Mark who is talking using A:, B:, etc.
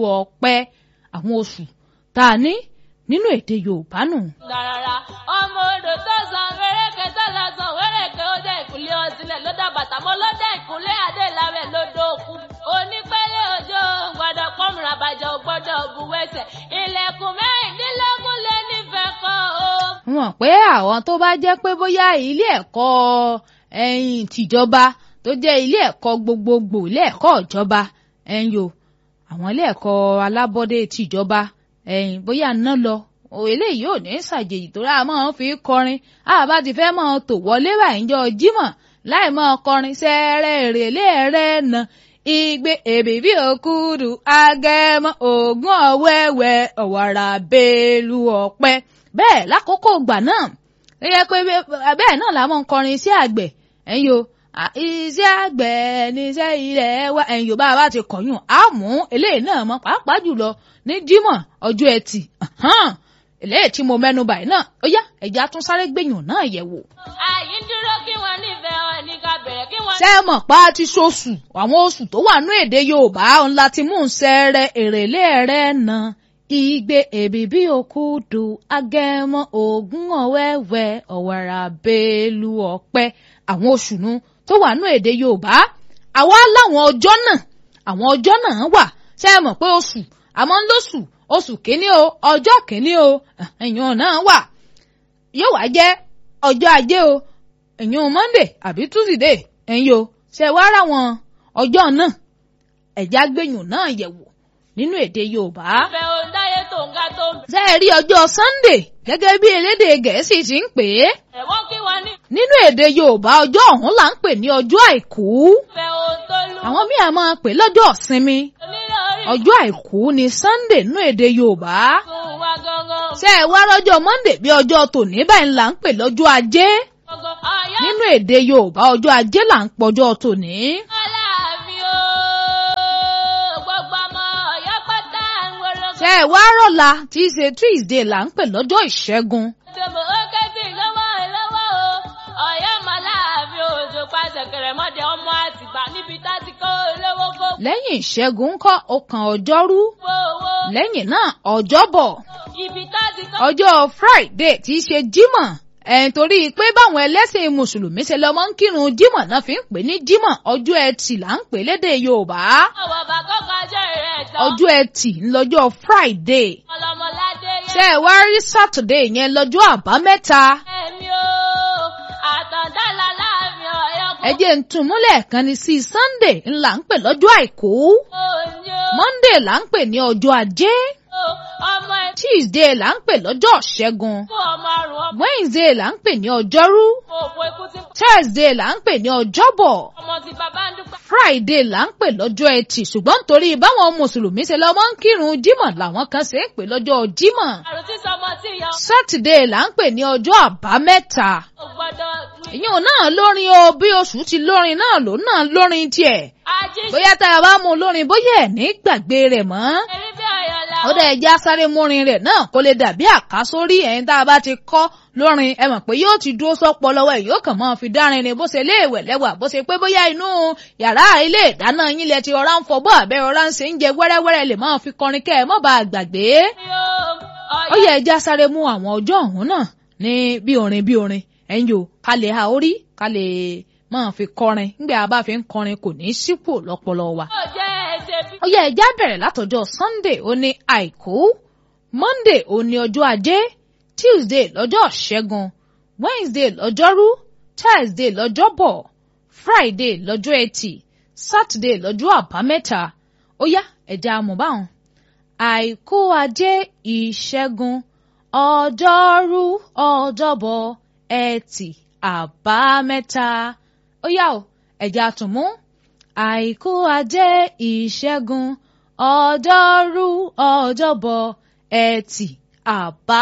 A: ọ̀pẹ àwọn oṣù tá a ní nínú èdè Yorùbá nù.
B: Gàràrà ọmọ odò tó san wéréke tó lọ san wéréke ó dé ìkúlé ọsílẹ̀ ló dá bàtà mọ́ ló dé ìkúlé adéláwẹ̀ ló dókú. Onípẹ́lẹ́ òjò gbọ́dọ̀ pọ́nmùrà bàjẹ́ ò gbọ́dọ̀ buwẹ́sẹ̀. Ilẹ̀kùn mẹ́rìndínlógún lé nífẹ̀ẹ́ kan o.
A: wọ́n pé àwọn tó bá jẹ́ pé bóyá ilé ẹ̀kọ́ ẹ̀yìn tìjọba tó jẹ́ ilé ẹ̀kọ́ gbogbogbò ilé ẹ̀kọ́ ìjọba ẹ̀yìn o àwọn ilé ẹ̀kọ́ alábọ́dé tìjọba ẹ̀yìn bóyá ná lọ eléyìí ò ní ṣàjèjì tó rà máa ń fi kọrin àbá ti fẹ́ máa tò wọlé báyìí jọ jímọ̀ láì máa kọrin sẹ́rẹ̀ èrèlé ẹ̀rẹ́ na igbe èbìbí òkúdu agẹmọ ògùn ọ̀wẹ́wẹ́ ọ̀wàrà bẹ́ẹ̀lú ọ̀pẹ bẹ́ẹ̀ lákòókò ìgbà náà ó yẹ pé bẹ́ẹ̀ náà làwọn ń kọrin iṣẹ́ àgbẹ̀ ẹ̀yin o iṣẹ́ àgbẹ̀ níṣẹ́ ilẹ̀ wa ẹ̀yin o bá a bá ti kọ̀yún á mú eléyìí náà mọ́ pàápàá jùlọ ní jímọ̀ ọjọ́ ẹtì eléyìí tí mo mẹ́nu báyìí náà ó yá ẹ̀já tún sáré gbẹ̀yìn náà yẹ̀ wò.
B: Àyí ń dúró kí wọ́n nífẹ̀ẹ́ wọn ní ká bẹ̀rẹ̀ kí wọ́n.
A: ṣé ẹ mọ̀ pa ti ṣoṣù àwọn oṣù tó wà nú èdè Yorùbá òun láti mú un ṣẹrẹ èrèlé rẹ̀ na igbe èbìbí òkúdu agẹmọ ògún ọ̀wẹ́wẹ́ ọ̀wàrà bẹ́ẹ̀lú ọ̀pẹ àwọn oṣù nu tó wà nú èdè Yorùbá àwa láwọn ọjọ́ náà àwọn ọjọ́ náà wà ṣé ẹ mọ̀ pé oṣù àmọ́ ń lóṣù oṣù kìíní o ọjọ́ kìíní o ẹ̀yìn náà wà yóò wá jẹ́ ọjọ́ ajé o ẹ̀yìn Monday àbí Tuesday ẹ̀yìn o ṣe wá ra wọn ọjọ́ náà ẹ̀já gbẹ̀yìn náà yẹ̀wò nínú èdè Yorùbá.
B: Ìfẹ́ òǹdáyé tó ń ga tó ń bẹ̀.
A: ṣé ẹ rí ọjọ́ Sunday gẹ́gẹ́ bí elédè Gẹ̀ẹ́sì ti ń pè é
B: Ẹ̀wọ́n kí wọ́n ní.
A: nínú èdè Yorùbá ọjọ́ ọ̀hún là ń pè ní ọjọ́ àìkú
B: Ìfẹ́ òǹtólú.
A: àwọn míì á máa pè lọ́jọ́ ìsinmi
B: Onílé orí
A: ọjọ́ àìkú ni Sunday nínú èdè Yorùbá
B: fún wa gangan.
A: ṣé ẹ wá rọ́jọ́ Monday bí ọjọ́ tòní báyìí là ń pè lọ́jọ́ ajé
B: Gangan. Ọ̀yá
A: nínú èdè Yorùbá ọjọ́ ajé là ń pọjọ́ tòní.
B: Aláàfin o. Gbogbo ọmọ Ọ̀yọ́ pátá ń wọ́rọ́.
A: ṣé ẹ wá rọ̀la tí í ṣe Tuesday là ń pè lọ́jọ́ ìṣẹ́gun
B: Ìjọba ó kẹ́sì lọ́wọ́ lọ́wọ́ o. Ọ̀yọ́ mọ̀ láàfin òjò pàṣẹ kẹrẹ̀mọ́dé ọmọ àtìgbà níbi tá ti kó olówó kó
A: lẹ́yìn ìṣẹ́gun ńkọ́ ó kan ọjọ́rú
B: gbowó.
A: lẹ́yìn náà ọjọ́bọ̀
B: Ibi tá ti kó.
A: ọjọ́ Friday tí í ṣe Jímọ̀ ẹ̀ẹ́n torí pé báwọn ẹlẹ́sìn mùsùlùmí ṣe lọ́mọ ń kírun Jímọ̀ náà fi ń pè ní Jímọ̀ ọjọ́ ẹtì là ń pè lédè Yorùbá
B: Ọwọ́ bàkọ́ kọjá rẹ̀ tán.
A: ọjọ́ ẹtì ńlọ́jọ́ Friday
B: Ọlọ́mọládé yẹn.
A: ṣé ẹ wá rí Saturday yẹn lọ́jọ́ àbámẹ́ta
B: Ẹ̀mí o. Àtàndálà láàfin Ọ̀yọ́ kó.
A: ẹ jẹ́ ń tún múlẹ̀ kan ní sí Sunday ńlá ń pè lọ́jọ́ àìkú
B: Òní o.
A: Monday là ń pè ní ọjọ́ ajé
B: Ọmọ ẹ̀
A: Tuesday là ń pè lọ́jọ́ ṣẹ́gun
B: fún ọmọ àrùn ọmọ.
A: Wednesday là ń pè ní ọjọ́rú
B: Òpó ikú ti
A: Thursday là ń pè ní ọjọ́bọ̀
B: ọmọ ti bàbá ń dúpẹ́.
A: Friday là ń pè lọ́jọ́ ẹtì ṣùgbọ́n nítorí báwọn mùsùlùmí ṣe lọ́mọ ń kírun Jímọ̀ làwọn kan ṣe ń pè lọ́jọ́ Jímọ̀
B: Àrùn tí sọmọ tí ìyá
A: Saturday là ń pè ní ọjọ́ àbámẹ́ta
B: ò gbọ́dọ̀ ní.
A: ìyẹn náà lórin o bí oṣù ti lórin náà ló náà lórin tiẹ̀
B: Ají ṣe
A: bóyá tá a bá mú un lórin bóyá ẹ̀ ní gbàgbé rẹ̀ mọ́
B: eré bí ọ̀yọ́ la.
A: ó dẹ̀ já sáré múrin rẹ̀ náà kó lè dàbí àkásórí ẹ̀yìn tá a bá ti kọ́ lórin ẹ mọ̀ pé yóò ti dúró sọ́pọ̀ lọ́wọ́ ẹ̀ yóò kàn máa fi dárin ni bó ṣe léèwẹ̀ lẹ́wà bó ṣe pé bóyá inú yàrá ilé ìdáná yín lẹ ti ọ̀rá ń fọbọ́ àbẹ́ ọ̀rá ń ṣe ń jẹ wẹ́rẹ́wẹ́rẹ́ lè máa fi kọrin kẹ́ ẹ mọ́ bá a gbàgbé. ó yẹ ẹja sáré mú àwọn ọjọ́ ọ̀hún náà ní bí orin bí orin ẹ̀yin o ká lè ha orí ká lè máa fi kọrin nígbà a bá fi ń kọrin kò ní í sípò lọ́pọlọ wa
B: Ó jẹ́ ẹsẹ̀ bí.
A: ó yẹ ẹja bẹ̀rẹ̀ látọjọ́ sunday ó ní àìkú monday ó ní ọjọ́ ajé tuesday lọ́jọ́ ṣẹ́gun wednesday lọ́jọ́rú thursday lọ́jọ́bọ̀ friday lọ́jọ́ ẹtì saturday lọ́jọ́ àbámẹ́ta ó yá ẹja amúbáwọn àìkú ajé ìṣẹ́gun ọjọ́rú ọjọ́bọ̀ ẹtì àbámẹ́ta ó yá o ẹja tún mú àìkú ajé ìṣẹ́gun ọjọ́rú ọjọ́bọ̀ ẹtì àbá.